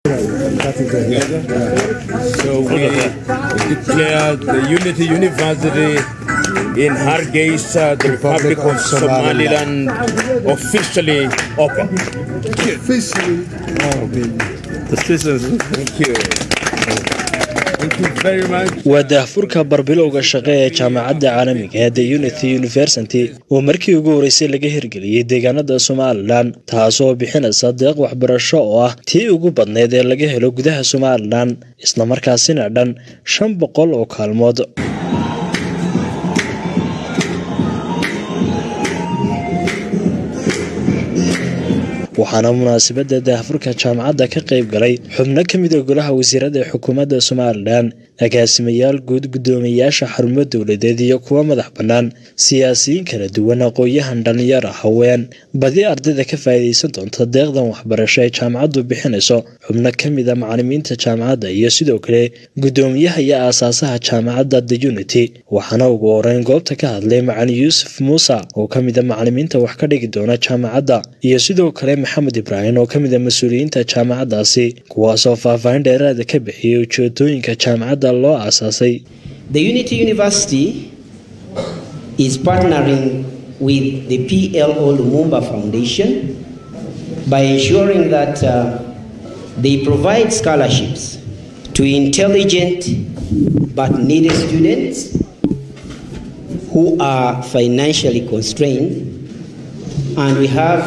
So we declare the Unity University in Hargeisa, the Republic of Somaliland, officially open. Officially. Thank you. Thank you very much. waa daahfurka barbilowga shaqe ee jaamacadda caalamiga ee the unity university oo markii ugu horeysay laga hirgeliyey deegaanada somalilan taasoo bixinaysa deeq waxbarasho oo ah tii ugu badneyd ee laga helo gudaha somalilan islamarkaasina dhan shan boqol oo kaalmood waxaana munaasabadda daahfurka jaamacadda ka qayb galay xubno ka mid a golaha wasiirada ee xukuumadda somalilan agaasimayaal guud guddoomiyayaasha xarumo dowladeed iyo kuwa madax bannaan siyaasiyiin kala duwan aqoon-yahan dhallinyar ah haween badi ardayda ka faa'iidaysan doonta deeqdan waxbarasho ee jaamacaddu bixinayso xubno ka mid a macalimiinta jaamacadda iyo sidoo kale guddoomiyaha iyo aasaasaha jaamacadda the unity waxaana ugu horeyn goobta ka hadlay macalin yuusuf muuse oo ka mid a macalimiinta wax ka dhigi doona jaamacadda iyo sidoo kale maxamed ibraahim oo ka mid a mas-uuliyiinta jaamacaddaasi kuwaasoo faahfaahin dheeraada ka bixiyey ujeedooyinka jaamacadda loo aasaasay The Unity University is partnering with the PLO Lumumba Foundation by ensuring that uh, they provide scholarships to intelligent but needy students who are financially constrained. And we have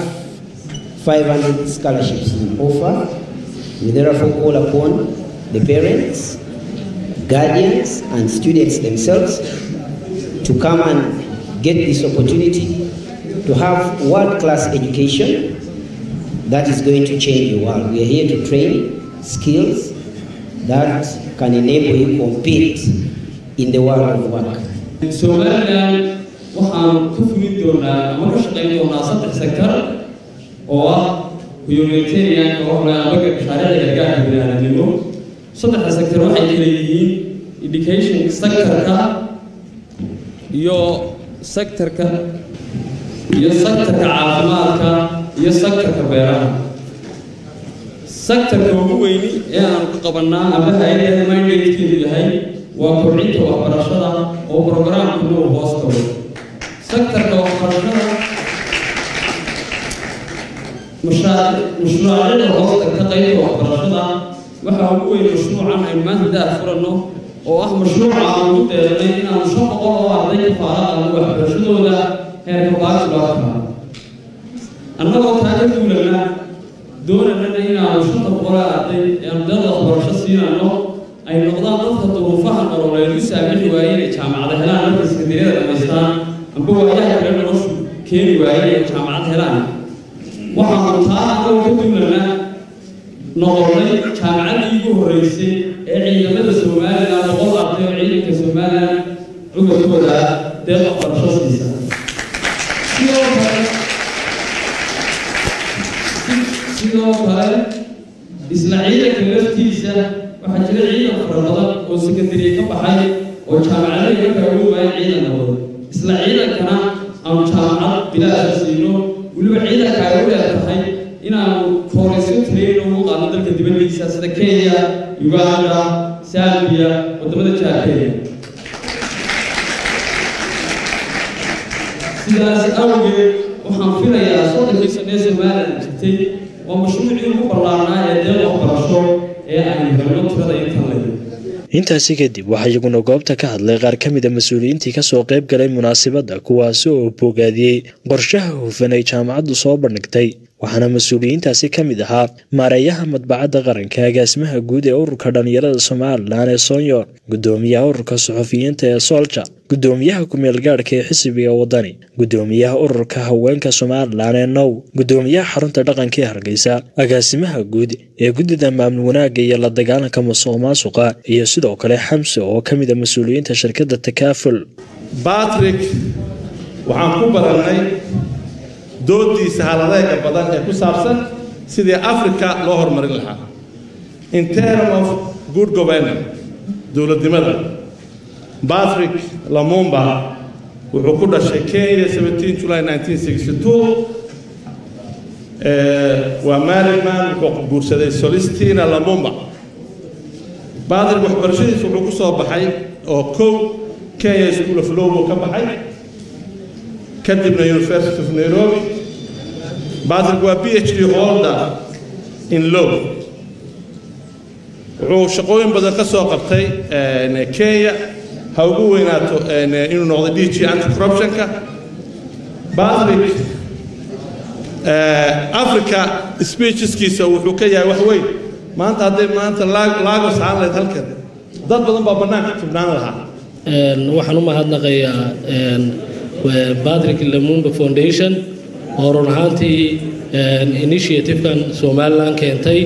500 scholarships in offer. We therefore call upon the parents guardians and students themselves to come and get this opportunity to have world-class education that is going to change the world. We are here to train skills that can enable you compete in the world of work. somalilan waxaan ka fulin doonaa ama ka shaqayn doonaa saddex sektor oo ah humanitarian oo amaga mashaariicda gargaarka biniaadanimo saddexda sector waxay kala yihiin education sectorka iyo sectorka iyo sectorka caafimaadka iyo sectorka beeraha sectorka ugu weyni ee aan ku qabanaa amba hay-adaha mandatekeedu yahay waa kobcinta waxbarashada oo programkuna uu hoos tago sectorka waxbarashada mashruucyada hoosta ka qaybta waxbarashada waxaa ugu weyn mashruucan aynu maanta daah furanno oo ah mashruuca aan ugu deeranay inaanu shan boqol oo arday ka faaraqano waxbarashadooda heerka bachelorka annagoo taa ka duulana doonanana inaanu shanta boqol oo arday ee ardayda waxbarasho siinano ay noqdaan dadka duruufaha nololeed u saamixi waayeen ee jaamacada helaan markay sekandariyada dhamaystaan amba waayaha kale noloshu keeni waayeen ee jaamacad helaan waxaanu taa annagoo ka duulana noqonnay jaamacaddii ugu horreysay ee ciidamada somalilan boqol arday oo ciidanka somalilan cudurkooda deeq waxbarasho siisa sidoo kale sidoo kale isla ciidanka laftiisa waxaa jira ciidan fara badan oo sekandariya ka baxay oo jaamacadaha markaa ugu waayeen ciidan noqdo isla ciidankana aanu jaamacad bilaasha siino weliba ciidanka ay u dheer tahay inaanu koorayso tirayn ugu qaadno dalka dibaddiisa sida kenya uganda sambiya wadamada jaakeya sidaas awgeed waxaan filayaa soddonkii sanee somalilan jirtay waa mashruucii ugu ballaarnaa ee deeq waxbarasho ee aynu helno tirada intan leh intaasi kadib waxaa iyaguna goobta ka hadlay qaar ka mid a mas-uuliyiintii kasoo qayb galay munaasabadda kuwaasi oo bogaadiyey qorshaha hufan ay jaamacaddu soo bandhigtay waxaana mas-uuliyiintaasi ka mid ahaa maareeyaha madbacadda qaranka agaasimaha guud ee ururka dhallinyarada somalilan ee soonyor guddoomiyaha ururka suxufiyiinta ee soolja guddoomiyaha ku-meelgaadhka ee xisbiga wadani guddoomiyaha ururka haweenka somalilan ee now guddoomiyaha xarunta dhaqanka ee hargeysa agaasimaha guud ee guddida maamul wanaagga iyo la dagaalanka musuq maasuqa iyo sidoo kale xamse oo ka mid a mas-uuliyiinta shirkadda takaaful batrik waxaan ku barannay doodiisa haladeega badan ee ku saabsan sidii africa loo horumarin lahaa in term of good governor dowladnimada batrick lamumba wuxuu ku dhashay kenya 17 july 1962 waa maryman wuxuu guursaday solistina lamumba baadrig waxbarashadiisa wuxuu ku soo baxay oo kow kenya school of law buu ka baxay kadibna university of nairobi baadrig waa b h d holder in law wuxuu shaqooyin badan ka soo qabtay kenya ha ugu weynaato inuu noqdo d g anti corruptionka baadrig africa speecheskiisa wuxuu ka yahay wax weyn maanta hadday maanta laagos aan lahayd halkan dad badan baa bannaanka tubnaan lahaa waxaan u mahadnaqayaa patrick lamumba foundation oo run ahaantii initiative-kan somalilan keentay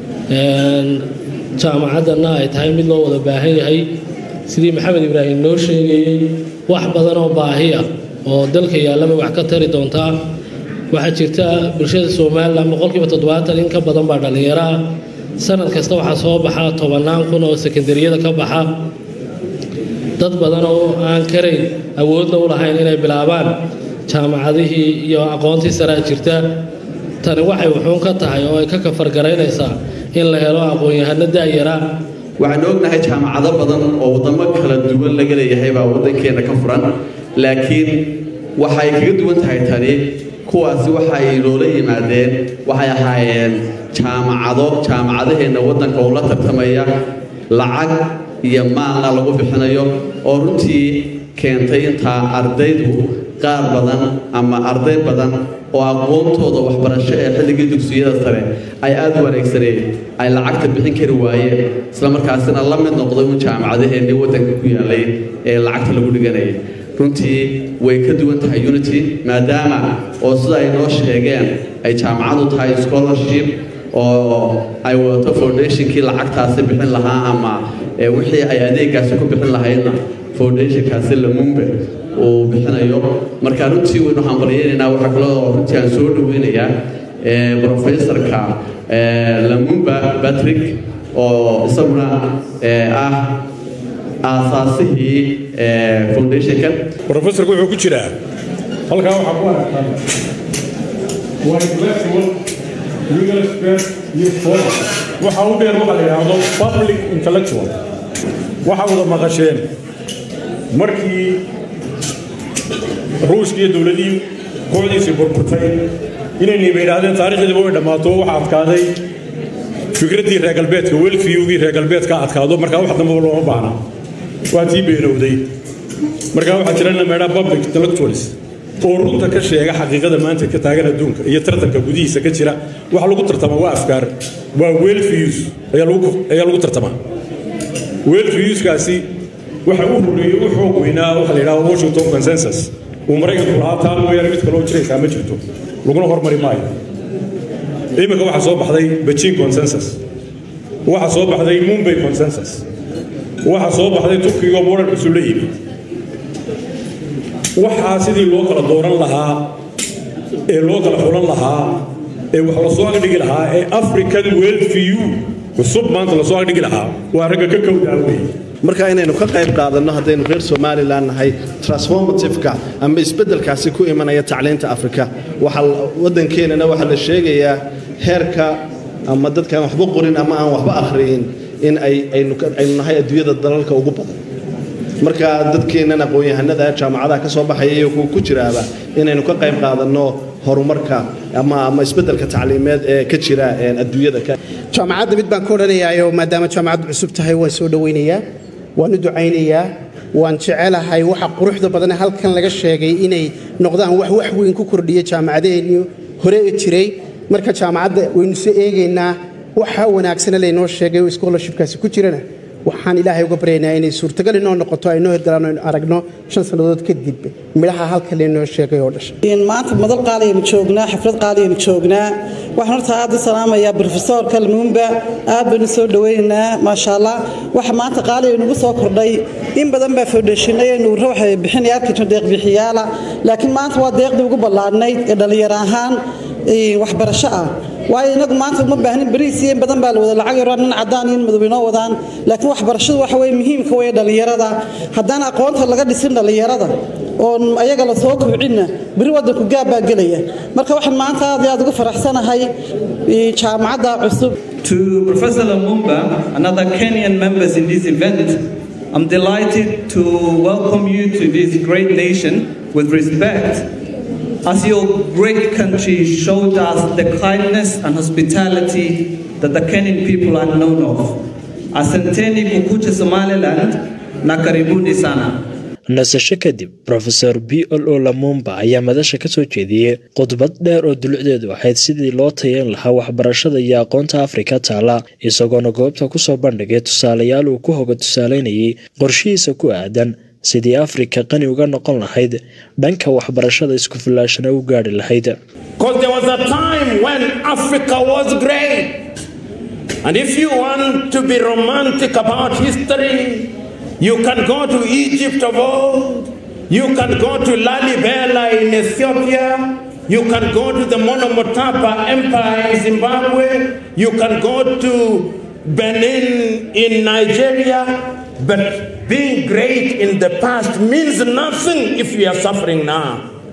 jaamacaddana ay tahay mid loo wada baahan yahay sidii maxamed ibraahim noo sheegayey wax badan oo baahi ah oo dalka yaallaba wax ka tari doontaa waxaa jirta bulshada somalilan boqolkiiba toddobaatan in ka badan baa dhallinyaro ah sanad kasta waxaa soo baxa tobannaan kun oo sekendariyada ka baxa dad badan oo aan karayn awoodna u lahayn inay bilaabaan jaamacadihii iyo aqoontii saraa jirta tani waxay wuxuun ka tahay oo ay ka kafargaraynaysaa in la helo aqoon-yahano da'yara waxaan ognahay jaamacado badan oo waddamo kala duwan laga leeyahay baa waddankeenna ka furan laakiin waxay kaga duwan tahay tani kuwaasi waxay loola yimaadeen waxay ahaayeen jaamacado jaamacadaheenna waddanka oo la tartamaya lacag iyo maalna lagu bixinayo oo runtii keentay intaa ardaydu qaar badan ama arday badan oo aqoontooda waxbarasho ee xilligii dugsiyada sare ay aada u wareegsaneen ay lacagta bixin kari waayeen isla markaasina la mid noqday un jaamacadaheennii waddanka ku yaalay ee lacagta lagu dhiganayay runtii way ka duwan tahay unity maadaama oo sida ay noo sheegeen ay jaamacadu tahay scholarship oo ay wadato foundationkii lacagtaasi bixin lahaa ama wixii ay adeegaasi ku bixin lahaydna foundationkaasi lamumbe uu bixinayo marka runtii waynu hambalyaynaynaa waxaa kaloo runtii aan soo dhaweynayaa professorka lamumba patrick oo isaguna ah aasaasihii foundationkan professorku wuxuu ku jiraa halkaa waxaa ku aragtaa waa intellectual legal expert iyo scholar waxa u dheer waxa la yidhaahdo public intellectual waxa wada maqasheen markii ruushka iyo dowladii kooxdiisii burburtay inayniba yidhaahdeen taarikhdiiba way dhammaato waxa adkaaday fikraddii reer galbeedka welfiyugii reer galbeedka adkaado markaa wax dambaba looma baahna waa tii beenowday markaa waxaa jira in la meedhaa public intellectuals oo runta ka sheega xaqiiqada maanta ka taagan adduunka iyo tartanka gudihiisa ka jira waxa lagu tartamaa waa afkaar waa welfews ayaa lagu tartamaa welfewskaasi waxa u horreeyey u xoog weynaa waxa la yidhahdo washington consensus uu maraykanku lahaa taan mooyaane mid kaloo jiraysaa ma jirto laguna hormari maayo iminka waxaa soo baxday beijing consensus waxaa soo baxday mumbai consensus waxaa soo baxday turkiga modern cusub la yimid waxaa sidii loo kala dooran lahaa ee loo kala xulan lahaa ee wax lasoo agdhigi lahaa ee african welfew cusub maanta lasoo agdhigi lahaa waa ragga ka kowdaa weeye marka inaynu ka qayb qaadanno haddaynu reer somalilan nahay transformativeka ama isbeddelkaasi ku imanaya tacliinta afrika waxa waddankeenana waxaa la sheegayaa heerka ama dadkaan waxba qorin ama aan waxba akhriyin in aynu nahay adduunyada dalalka ugu badan marka dadkeennan aqoon-yahanada jaamacadaha ka soo baxaya iyo kuwa ku jiraaba inaynu ka qayb qaadanno horumarka ama ama isbeddelka tacliimeed ee ka jira adduunyada jaamacadda mid baan ka odhanayaayo maadaama jaamacaddu cusub tahay waan soo dhowaynayaa waan u ducaynayaa waan jecelahay waxa quruxda badan halkan laga sheegay inay noqdaan wax wax weyn ku kordhiya jaamacadaheenii hore jiray marka jaamacadda waynu soo eegaynaa waxa wanaagsana laynoo sheegay oo scholarshipkaasi ku jirana waxaan ilaahay uga baryaynaa inay suurtagal inoo noqoto aynoo hirgalaan aynu aragno shan sannadood kadib midhaha halka laynoo sheegay oo dhashay maanta madal qaaliyaynu joognaa xaflad qaaliyaynu joognaa waxaan horta aad u salaamayaa brofesorka lumumba aad baynu soo dhawaynaynaa maasha allah waxa maanta qaaliya nagu soo kordhay in badan baa foundationnayaynu ruuxa bixinaya arkayno deeqbixiyaala laakiin maanta waa deeqdii ugu ballaadhnayd ee dhallinyaro ahaan waxbarasho ah waayo inagu maanta uma baahnin bariis iyo in badan baa la wada lacag yaro nin cadaan iyo in madow inoo wadaan laakiin waxbarashadu waxa weye muhiimka weye dhallinyarada haddaan aqoonta laga dhisin dhallinyarada oon ayaga la soo kobcinna beri waddanku gaab baa gelaya marka waxaan maanta aad iyo aad ugu faraxsanahay jaamacadda cusub To Professor Lumumba and other Kenyan members in this event, I'm delighted to welcome you to this great nation with respect as your great country showed us the kindness and hospitality that the Kenyan people are known of. Asanteni kukucha Somaliland na karibuni sana. nasasho kadib rofeor b l o lamumba ayaa madasha ka soo jeediyey khudbad dheer oo dulucdeedu ahayd sidii loo tayeyn lahaa waxbarashada iyo aqoonta afrika taala isagoona goobta kusoo bandhigay tusaalayaal uu ku hoga tusaaleynayay qorshihiisa ku aadan sidii afrika qani uga noqon lahayd dhanka waxbarashada isku filaashana u gaari lahayd You can go to Egypt of old. You can go to Lalibela in Ethiopia. You can go to the Monomotapa Empire in Zimbabwe. You can go to Benin in Nigeria. But being great in the past means nothing if we are suffering now.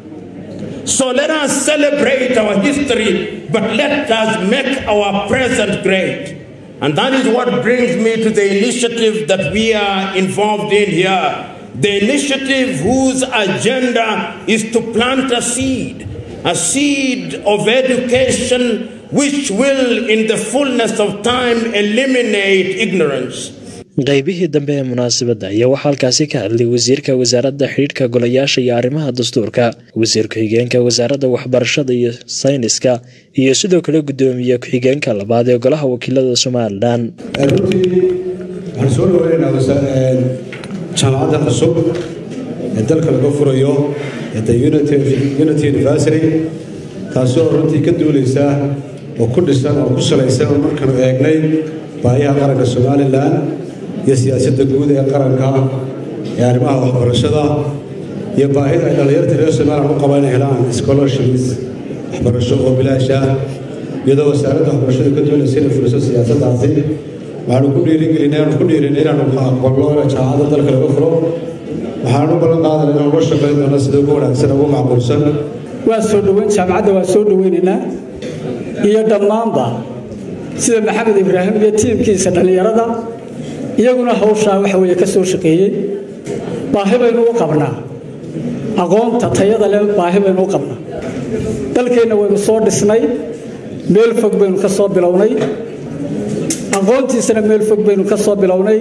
So let us celebrate our history, but let us make our present great. And that is what brings me to the initiative that we are involved in here. The initiative whose agenda is to plant a seed, a seed of education which will, in the fullness of time, eliminate ignorance. qaybihii dambe ee munaasabadda ayaa waxaa halkaasi ka hadlay wasiirka wasaaradda xidhiidhka golayaasha iyo arrimaha dastuurka wasiir ku-xigeenka wasaaradda waxbarashada iyo sayniska iyo sidoo kale guddoomiye ku-xigeenka labaad ee golaha wakiilada somalilan runtii waxaan soo dhaweynaynaa jaamacadda cusub ee dalka laga furayo ee the unity university taasi oo runtii ka duuleysa oo ku dhisan oo ku salaysan oo markanu eegnay baayaha qaranka somalilan iyo siyaasadda guud ee qaranka ee arrimaha waxbarashada iyo baahida ay dhallinyarta reer somalilan u qabaan inay helaan scholarships waxbarasho oo bilaash ah iyadoo wasaaradda waxbarashada ka doonaysa inay fuliso siyaasaddaasi waxaanu ku dhiirigelinay aanu ku dhiirinay inaanu aqballo jaamacadda dalka laga furo waxaanu u ballan qaadana inaanu la shaqayn doono sida ugu wanaagsan ugu macquulsan waa soo dhoweyn jaamacadda waa soo dhoweynaynaa iyo dhammaanba sida maxamed ibraahim iyo tiimkiisa dhallinyarada iyaguna hawshaa waxa weeye ka soo shaqeeyey baahi baynu u qabnaa aqoonta tayada leh baahi baynu u qabnaa dalkeenna waynu soo dhisnay meel fog baynu ka soo bilownay aqoontiisana meel fog baynu ka soo bilownay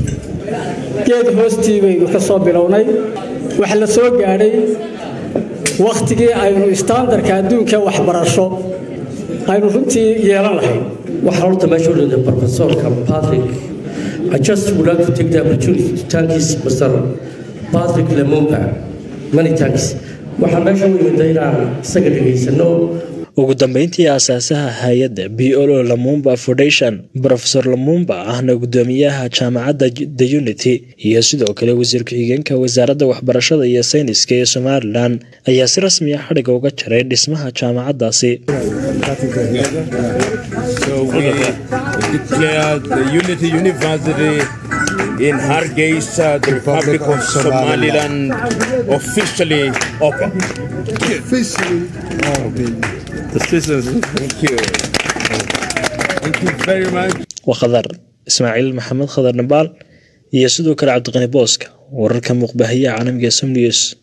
geed hoostii baynu ka soo bilownay waxa la soo gaadhay wakhtigii aynu istaandarka adduunka waxbarasho aynu runtii yeelan lahayn waxaan horta meesha u dhigay professorka patrick I just would like to take the opportunity to thank his Mr. Patrick Lemumba. Many thanks. waxaan meesha u imida inaan isaga dhegaysano ugu dambeyntii aasaasaha hay-adda b o o lamumba foundation rofesor lamumba ahna guddoomiyaha jaamacadda the unity iyo sidoo kale wasiir ku-xigeenka wasaaradda waxbarashada iyo sayniska ee somalilan ayaa si rasmi ah xadhiga uga jaray dhismaha jaamacaddaasi So we declared the Unity University in Hargeisa, the Republic of Somaliland, officially open. Officially open. Thank you. Thank you very much. waa khadar ismaaciil maxamed khadar nabaal iyo sidoo kale cabdiqani booska wararka muuqbahayaha caalamiga som news